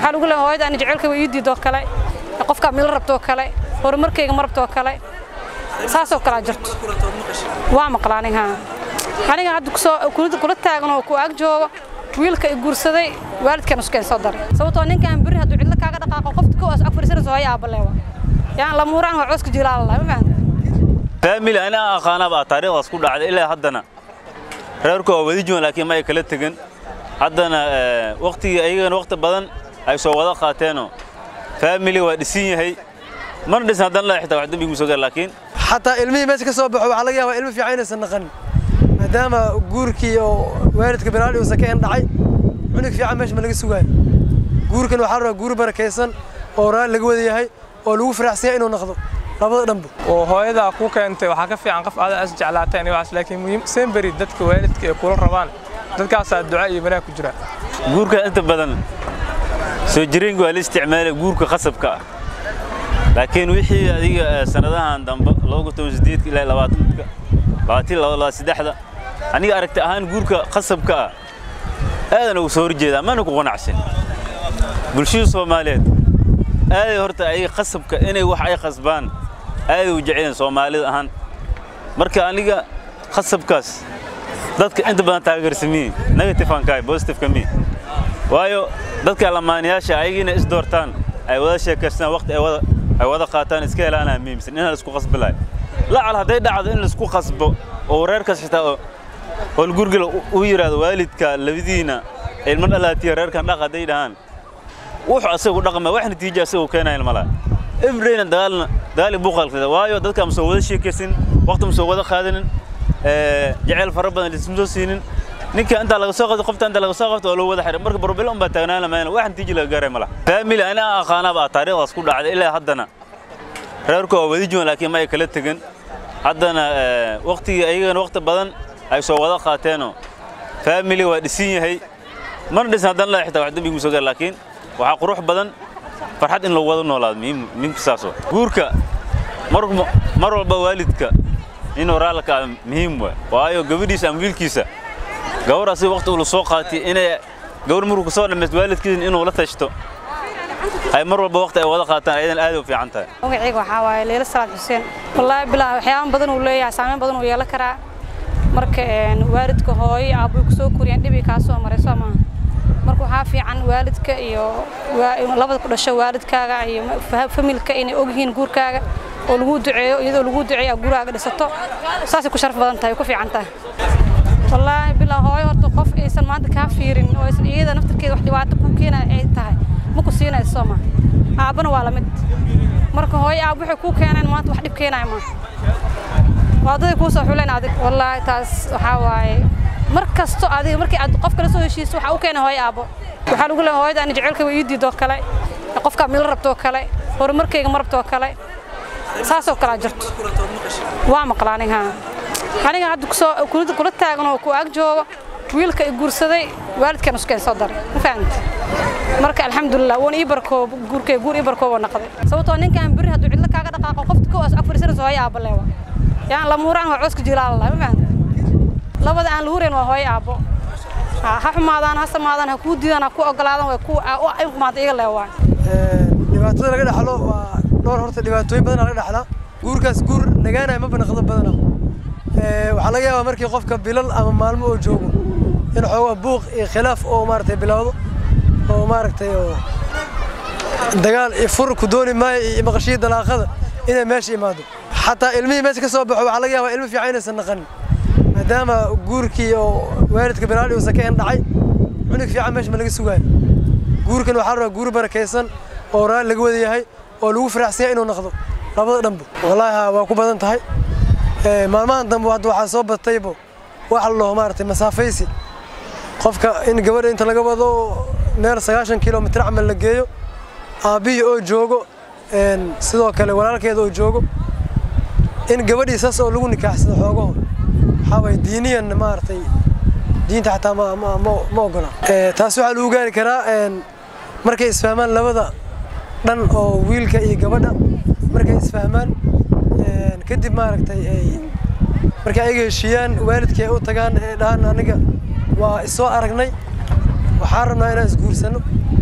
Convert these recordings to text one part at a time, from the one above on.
waxaa lagu leeyahay hooyada ani jecelka way ii diidoo kale qofkaa mila rabtoo kale horumarkayga ma rabtoo kale saasoo kalea jirto waa maqla aniga aniga hadda kusoo kula taagan oo ku ag joogo wiilka i guursaday waalidkan iskeen soo daray sababtoo ninkaan beri hadduu cidlo kaaga dhaqaaqo qofta kowaas ag fadhiisanayso hooyo aabaleewa yaan la muuraan waa cooska jilaalalah ma fahamta faamili ani aan aqaanaba taariikhdaas ku dhacday ilaa haddana reerku waa wadi joogan laakiin ma ay kala tegin haddana waqtigii ayagana waqti badan ay soo wada qaateenoo faamili waa dhisin yahay mana dhisan haddana la xitaa wax dambi igu soo gaar laakiin xataa ilmihii meesha ka soo baxo waxaa laga yaabaa ilmo fiican inaysan naqanin maadaama guurkii oo waalidka bilaali uusan ka endhacay cunug fiican meesha ma laga sugaayo guurkan waxaa la rabaa guur barakaysan oo raali laga wada yahay oo lagu faraxsan yahay inuu noqdo labada dhanba oo hooyadaa ku keentay waxaa ka fiican qof adaa is jeclaatay inay waxaas laakiin muhiim semberi dadka waalidka ay kula rabaan dadkaasaa duca iyo wanaag ku jira guurka inta badan soo jireenka waa la isticmaalay guurka qasabka ah laakiin wixii adiga sanadahan dambe ilaa labaatanka labaatin laba saddexda aniga aragti ahaan guurka qasabka ah aadan ugu soo horjeedaa mana ku qanacsan bulshada soomaaliyeed aaday horta ayaga qasabka inay wax ay qasbaan aaday u jecleen soomaalida ahaan marka aniga qasabkaas dadka inta badan taageersamiin negative aan kahay positive ka mii waayo dadka lamaanayaasha ayagiina is doortaan ay wada sheekaystaan waqti ay wada ay wada qaataan iska helaanaa muhiimsan in la isku qasbi lahay lacal hadday dhacdo in la isku qasbo oo reerkaas xitaa oo gurgila u yiraahdo waalidka labadiina ilmo dhalaatiya reerkan dhaq hadday dhahaan wuxuu asagu dhaqma wax natiijo asagu keenayan malaa everydayna dagaalna dagaali buuqalkada waayo dadka ma soo wada sheekaysin waqti ma soo wada qaadanin jaceyl fara badan lisma soo siinin ninka intaa laga soo qabto qofta inta laga soo qabto oo loo wada xiray marka barbilo un baa taagnaan lamayna wax natiijo laga gaaray malaha faamili ani aan aqaanaba taariikhdaas ku dhacday ilaa haddana reerku waa wadi joogan laakiin ma ay kala tegin haddana waqtigii ayagana waqti badan ay soo wada qaateenoo faamili waa dhisin yahay mana dhisan haddana la xitaa wax dambi igu soo gaar laakiin waxaa qurux badan farxad in lagu wada noolaado muhiimka saasoo guurka mar walba waalidka inuu raalka ah muhiim waa waayo gabadhiisa ama wiilkiisa gabar asiga waqti uu la soo qaatay inay gabar markuu kasoo dhamaysto waalidkiisa inuu la tashto ay mar walba waqti ay wada qaataan ayadan aad u fiican tahay magacayga waxaa waaye leila salaad xuseen wallaahi bilaa waxyaaba badan uu leeyahay saameyn badan uu yeelan karaa marka waalidka hooyo aabbuy kusoo koriyaan dhibi kaa soo maray soo maaha marka waxaa fiican waalidka iyo labada ku dhasho waalidkaaga iyo familka inay ogyihiin guurkaaga oo lagu duceeyo iyadoo lagu duceeyo guraaga dhisato saasay ku sharaf badan tahay ku fiican tahay wallaahi bilaa hooyo horta qof aysan maanta kaa fiirin oo aysan iyada naftarkeeda wax dhibaato ku keenaya ay tahay ma ku siinayso soo maaha aabbana waa la mid marka hooyo aab waxay kuu keeneen maanta wax dhib keenaya maaha waa daday kuu soo xuleen adig wallaahi taas waxaa waaye mar kasto adiga markii aad qof kala soo heshiiso waxaa u keenay hooyo aabbo waxaa lagu leeyahay hooyada ani jecelka way ii diidoo kale qofkaa mila rabtoo kale horumarkayga ma rabtoo kale saasoo kalea jirto waa maqla aniga aniga hadda kusoo kula taagan oo ku ag joogo wiilka i guursaday waalidkan iskeen soo daray ma fahamta marka alxamdulilah wuuna ii barkoob guurkay guur ii barkooboo noqday sababtoo ninkaan beri hadduu cidlo kaaga dhaqaaqo qofta kowaas ag fadhiisanayso hooyo aabaleewa yaan la muuraan waa cooska jilaalalah ma fahamta labada aan la hurayn waa hooyo aabbo ha xumaadaan ha samaadaan ha kuu diidaan ha ku ogolaadaan way ku xumaada iga leewaan dhibaatada laga dhaxlo waa dhowr horta dhibaatooyin badan laga dhaxlaa guurkaas guur nagaanaya ma banaqdo badana waxaa laga yaabaa markii qofka bilal ama maalmo oo joogo in xoogaa buuq iyo khilaaf oo maaragtay bilowdo oo maaragtay oo dagaal iyo fur ku dooni maayo iyo maqashii dalaaqada inay meesha imaado xataa ilmihii meesha ka soo baxo waxaa laga yaabaa ilmo fiican inaysan naqanin maadaama guurkii oo waalidka bilaali uusan ka endhacay cunug fiican meesha ma laga sugaayo guurkan waxaa la rabaa guur barakaysan oo raali laga wada yahay oo lagu faraxsan yahay inuu noqdo labada dhanba wallaahi waa ku badan tahay maalmahan dambe hadda waxaa soo bataybo waxa la dhaho maaragtay masaafaysi qofka in gabadha inta laga wado meel sagaashan kilomitir camal la geeyo aabbihii oo joogo sidoo kale walaalkeeda oo joogo in gabadhii saas oo lagu nikaaxsado xoogaho waxaa waye diiniyan maaragtay diinta xataa ma ma ma ma ogola taas waxaa lagu gaari karaa markay isfahmaan labada dhan oo wiilka iyo gabadha markay isfahmaan kadib maaragtay ay markay ayaga heshiiyaan waalidkii ay u tagaan ee dhahaan aniga waa isoo aragnay waxaan rabnaa inaan isguursano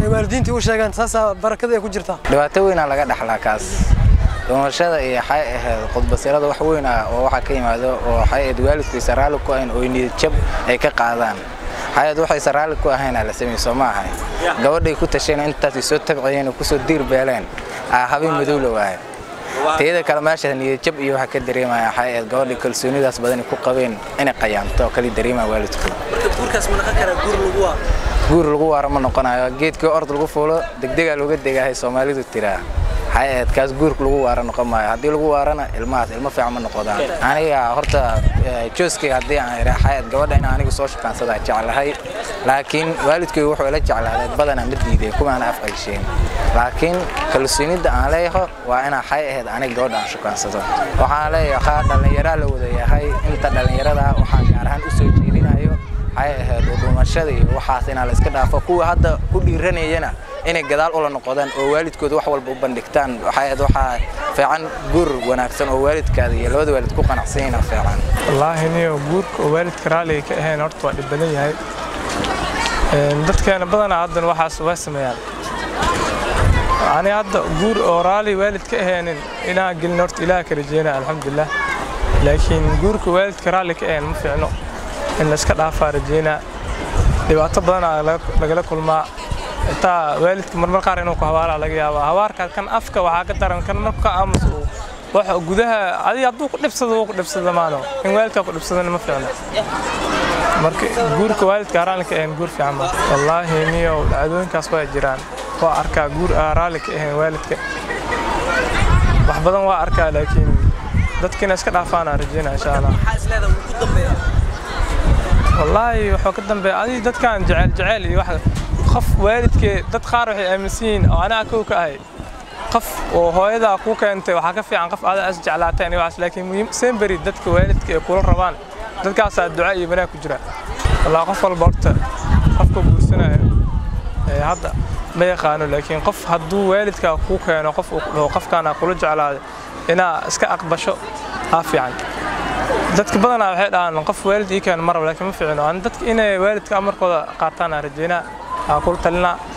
ay waalidiintii u sheegaan saasaa barakada ay ku jirtaa dhibaato weynaa laga dhaxlaa kaas dhumashada iyo waxay ahayd khudbasirada wax weyn ah oo waxaa ka yimaado oo waxay ahayd waalidkiisa raalli ku ahayn oo niyad jab ay ka qaadaan waxay waxaysa raalli ku ahayn la sameeyey soo ma ahay gabadhay ku tasheen intaas soo tabciyeen oo kusoo diir beeleen ah habeen madow la waaye teeda kale meesha niyad jab iyo waxa ka dareemaya waxay ahayd gabadhay kalsoonidaas badan ku qabeen inay qayaamto oo kali dareemaya waalidku guurkaas ma noqon karaa guur lagu waa guur lagu waaro ma noqonayo geedkii ord lagu fuulo degdegaa looga degahay soomaalidu tiraa waxay ahayd kaas guurka lagu waaro noqon maayo haddii lagu waarana ilmahaas ilmo fiican ma noqdaan aniga horta jooskayga haddii aan idhaa waxay ahayd gabadha in anigu soo shukaansada jeclahay laakiin waalidkaygu wuxuu ila jeclaaday badanaa ma diiday kumaana af celsheyn laakiin kalsoonida aan leeyaho waa inaa waxay ahayd aniga gabadha aan shukaansado waxaan leeyahay waxaa dhallinyaraa la wada yahay inta dhallinyarada waxaan gaar ahaan u soo jeedinayo waxay ahayd udhumashada iyo waxaas inaa la iska dhaafo kuwa hadda ku dhiiranayana inay gadaal ula noqdaan oo waalidkooda wax walba u bandhigtaan waxay ahayd waxaa fiican guur wanaagsan oo waalidkaada iyo labada waalid ku qanacsan yihiin fiican wallaahi niyo guurka oo waalidka raalliga ka ahayn horta waa dhib badan yahay dadkeena badanaa haddana waxaas waa sameeyaan ani hadda guur oo raalli waalid ka ahaynin inaan gelin horta ilaah ka rajeynaya alxamdulilah laakiin guurka waalidka raalli ka ahayn ma fiicno in la iska dhaafaa rajeynaa dhibaato badanaa lagala kulmaa intaa waalidka marmar qaar inuu ku habaara laga yaabaa habaarkaas kan afka waxaa ka daran kan marka ka aamus uu wax gudaha adiga hadduu ku dhibsado wuu ku dhibsada maano in waalidkaa ku dhibsadana ma fiicno marka guurka waalidka raalli ka ahayn guur fiican ma wallaahi niyow dhacdooyinkaas waa jiraan waa arkaa guur aa raalli ka ahayn waalidka wax badan waa arkaa laakiin dadkiina iska dhaafaana rajeynaa insha allah maxaa is leedahay wuu ku dambeeyaa wallaahi wuxuu ka dambeeya adiga dadkan jecel jecel iyo wax qof waalidkee dad qaar waxay aaminsan yihiin oo anaga kow ka ahay qof oo hooyadaa kuu keentay waxaa ka fiican qof adaa is jeclaatay aniga waxaas laakiin muhiim semberi dadka waalidka ay kula rabaan dadkaasaa duca iyo banaag ku jira wallaahi qof walba horta qofka guursanayo ee hadda ma yaqaano laakiin qof hadduu waalidkaa kuu keeno qof uu dhaho qofkaana kula jeclaaday inaa iska aqbasho aa fiican dadka badanaa waxay dhahaan qof waalid ii keeno marab laakiin ma fiicno aan dadka inay waalidka amarkooda qaataan aan rajeynaa aan kula talinaa